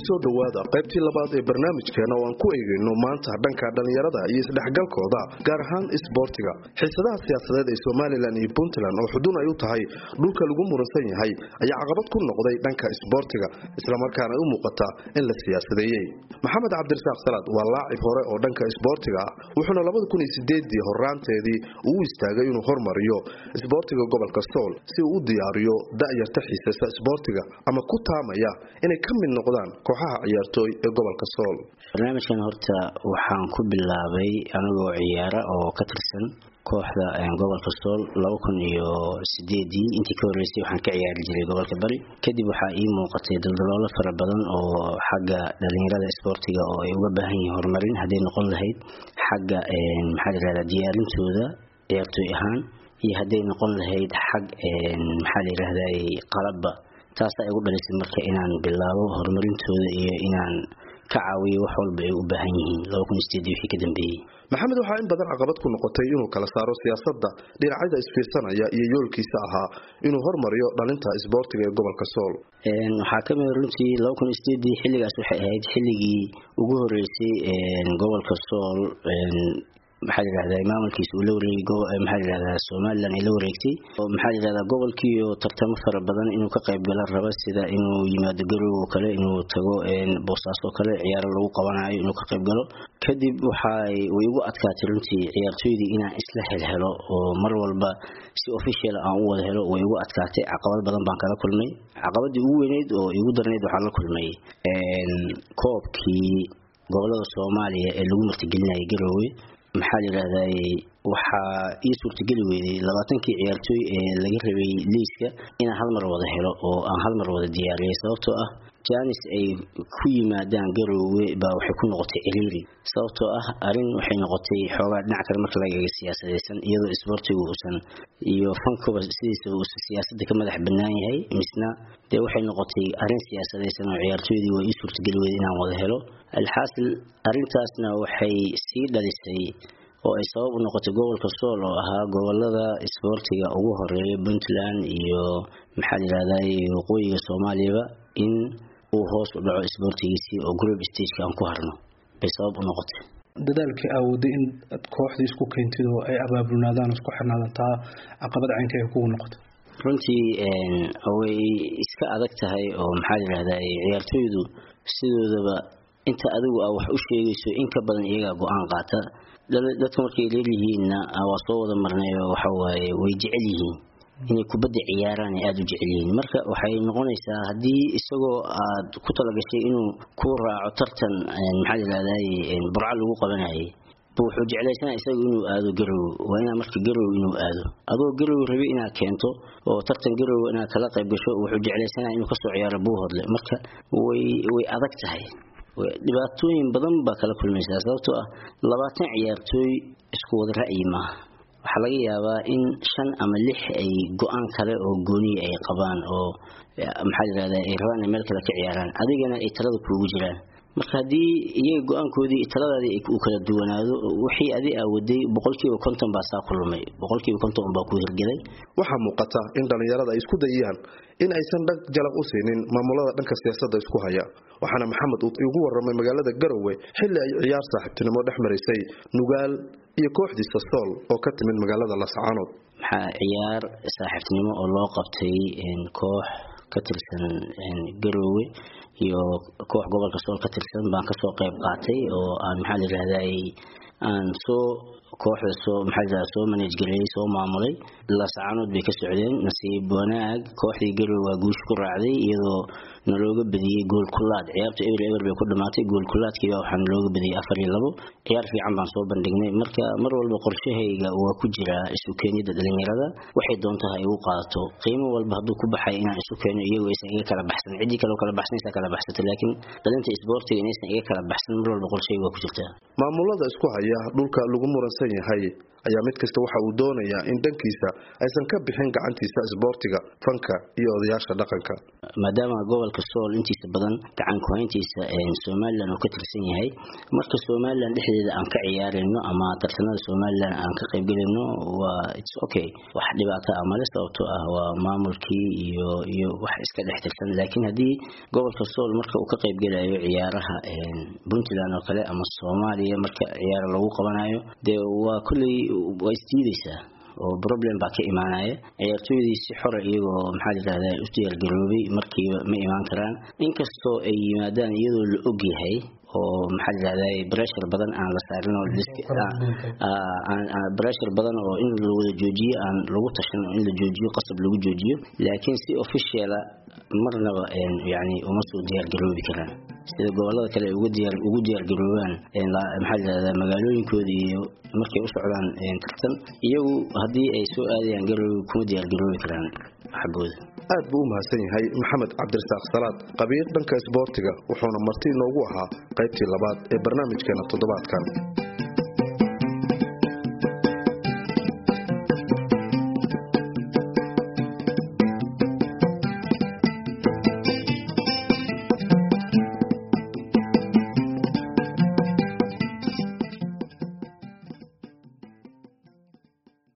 kusoo dhowaada qaybtii labaad ee barnaamijkeena oo aan ku eegayno maanta dhanka dhallinyarada iyo isdhexgalkooda gaar ahaan isboortiga xiisadaha siyaasadeed ee somalilan iyo puntland oo xudun ay u tahay dhulka lagu muransan yahay ayaa caqabad ku noqday dhanka isboortiga islamarkaana ay u muuqata in la siyaasadeeyey maxamed cabdirasaaq salaad waa laacib hore oo dhanka isboortiga ah wuxuuna labadakunsieedii horaanteedii uu istaagay inuu hormariyo isboortiga gobolka sool si uu u diyaariyo da'yarta xiisasa isboortiga ama ku taamaya inay ka mid noqdaan kooxaha ciyaartooy ee gobolka sool barnaamijkan horta waxaan ku bilaabay anigoo ciyaara oo ka tirsan kooxda gobolka sool laba kun iyo sideedii intii ka horreysay waxaan ka ciyaari jiray gobolka bari kadib waxaa ii muuqatay daldaloolo fara badan oo xagga dhalinyarada isboortiga oo ay uga baahan yihiin horumarin hadday noqon lahayd xagga maxaa layirahdaa diyaarintooda ciyaartooy ahaan iyo hadday noqon lahayd xag maxaa layirahday qalabba taasaa igu dhalisay marka inaan bilaabo horumarintooda iyo inaan ka caawiyo wax walba ay u baahan yihiin wixii ka dambeeyey maxamed waxaa in badan caqabad ku noqotay inuu kala saaro siyaasadda dhinacyada isfiirsanaya iyo yoolkiisa ahaa inuu hormariyo dhalinta isboortiga ee gobolka sool waxaa kamid runtii xilligaas waxay ahayd xilligii ugu horeysay gobolka sool maxaa layirahdaa maamulkiisa uu la wareegay maxaa layirahdaa somalilan ay la wareegtay oo maxaa layirahdaa gobolkiiyo tartamo fara badan inuu ka qayb gala raba sida inuu yimaado garow oo kale inuu tago boosaas oo kale ciyaaro lagu qabanayo inuu ka qayb galo kadib waxay way igu adkaatay runtii ciyaartooydii inaan isla helhelo oo mar walba si official aan u wada helo way igu adkaatay caqabad badan baan kala kulmay caqabadii ugu weyneyd oo igu darnayd waxaan la kulmay koobkii gobolada soomaaliya ee lagu martigelinayay garoowe maxaa layidhahday waxaa ii suurtageli weyday labaatankii ciyaartooy ee laga rabay liiska inaan hal mar wada helo oo aan hal mar wada diyaariyay sababtoo ah janis ay ku yimaadaan garoowe baa waxay ku noqotay ciriiri sababtoo ah arrin waxay noqotay xoogaa dhinac kale marka laga eega siyaasadaysan iyadoo isboortigu uusan iyo fankuba sidiisa uusan siyaasadda ka madax bannaan yahay misna dee waxay noqotay arrin siyaasadaysan oo ciyaartooydii waa ii suurtageli weyday inaan wada helo alxaasil arrintaasna waxay sii dhalisay oo ay sabab u noqotay gobolka sool oo ahaa gobolada isboortiga ugu horeeya puntland iyo maxaa layirahday waqooyiga soomaaliyaba in uu hoos u dhaco isboortigiisii oo group stageka aan ku harno bay sabab u noqotay dadaalkii aawooday in ad kooxdii isku keentid oo ay abaabulnaadaan isku xirnaadaan taa caqabad caynka ay kugu noqotay runtii way iska adag tahay oo maxaa layirahdaa ciyaartooydu sidoodaba inta adigu aa wax u sheegayso in ka badan iyagaa go-aan qaata dadka markay leelyihiinna waa soo wada marnayo waxawaaye way jecel yihiin inay kubadda ciyaaraan ay aada u jecel yihiin marka waxay noqonaysaa haddii isagoo aad ku talagashay inuu ku raaco tartan maxaa layirahday burco lagu qabanayay wuxuu jeclaysanaa isaga inuu aado garow waa inaa marka garow inuu aado adoo garow rabi inaad keento oo tartan garow inaad kala qayb gasho wuxuu jeclaysanaa inuu kasoo ciyaaro buuhodle marka way way adag tahay dhibaatooyin badan baa kala kulmaysaa sababtoo ah labaatan ciyaartooy isku wada ra'yi maaha waxaa laga yaabaa in shan ama lix ay go-aan kale oo gooniya ay qabaan oo maxaa layirahda ay rabaan inay meel kale ka ciyaaraan adigana ay talada kuugu jiraan marka haddii iyaga go-aankoodii taladaadii uu kala duwanaado wixii adi aa waday boqolkiiba konton baa saa ku lumay boqolkiiba konton baa ku hirgelay waxaa muuqata in dhallinyarada ay isku dayiyaan in aysan dhag jalaq u siinin maamulada dhanka siyaasadda isku haya waxaana maxamed uu igu waramay magaalada garowe xilli ay ciyaar saaxiibtinimo dhex marisay nugaal iyo kooxdiisa sool oo ka timid magaalada lascaanood maxaa ciyaar saaxiibtinimo oo loo qabtay koox ka tirsan garowe iyo koox gobolka sool ka tirsan baan kasoo qayb qaatay oo aan maxaa layirahday aan soo kooxda soo maxaa layirahda soo manage gareeyay soo maamulay lascaanood bay ka socdeen nasiib wanaag kooxdii garowe waa guush ku raacday iyadoo nalooga badiyey gool kulaad ciyaarta eber eber bay ku dhamaatay gool kulaadkiiba waxaa nalooga badiyey afar iyo labo ciyaar fiican baan soo bandhignay marka mar walba qorshahayga waa ku jiraa isu keenyada dhalinyarada waxay doontaha ay u qaadato qiimo walba hadduu ku baxay inaan isu keeno iyagu aysan iga kala baxsan ciddii kaleo kala baxsanaysa kala baxsato laakiin dhalinta isboortiga inaysan iga kala baxsan mar walba qorshahayga waa ku jirtaa maamulada isku haya dhulka lagu muransan midaysan yahay ayaa mid kasta waxa uu doonayaa in dhankiisa aysan ka bixin gacantiisa isboortiga fanka iyo odayaasha dhaqanka maadaama gobolka sool intiisa badan gacan ku-hayntiisa somalilan uu ka tirsan yahay marka somalilan dhexdeeda aan ka ciyaarayno ama tartanada somalilan aan ka qaybgelayno waa its okay wax dhibaato ah male sababtoo ah waa maamulkii iyo iyo wax iska dhex tirsan laakiin haddii gobolka sool marka uu ka qaybgelayo ciyaaraha puntland oo kale ama soomaaliya marka ciyaaro lagu qabanayo dee waa kolley waa isdiidaysaa oo problem baa ka imaanaya ciyaartooydii si xora iyagoo maxaa yidhahdaa u diyaargaroobay markiiba ma imaan karaan inkastoo ay yimaadaan iyadoo la og yahay oo maxaa yidhahdaa breshar badan aan la saarin oo breshar badan oo in la wada joojiyo aan lagu tashan oo in la joojiyo qasab lagu joojiyo laakiin si officiala marnaba yani uma soo diyaargaroobi karaan sida gobolada kale ugu diyaar ugu diyaargaroobaan maxaa yidhahdaa magaalooyinkooda iyo markay u socdaan tartan iyagu haddii ay soo aadayaan garoobi kuma diyaargaroobi karaan xaggooda aad buu u mahadsan yahay maxamed cabdirasaaq salaad qabiir dhanka isboortiga wuxuuna marti inoogu ahaa qaybtii labaad ee barnaamijkeena toddobaadkan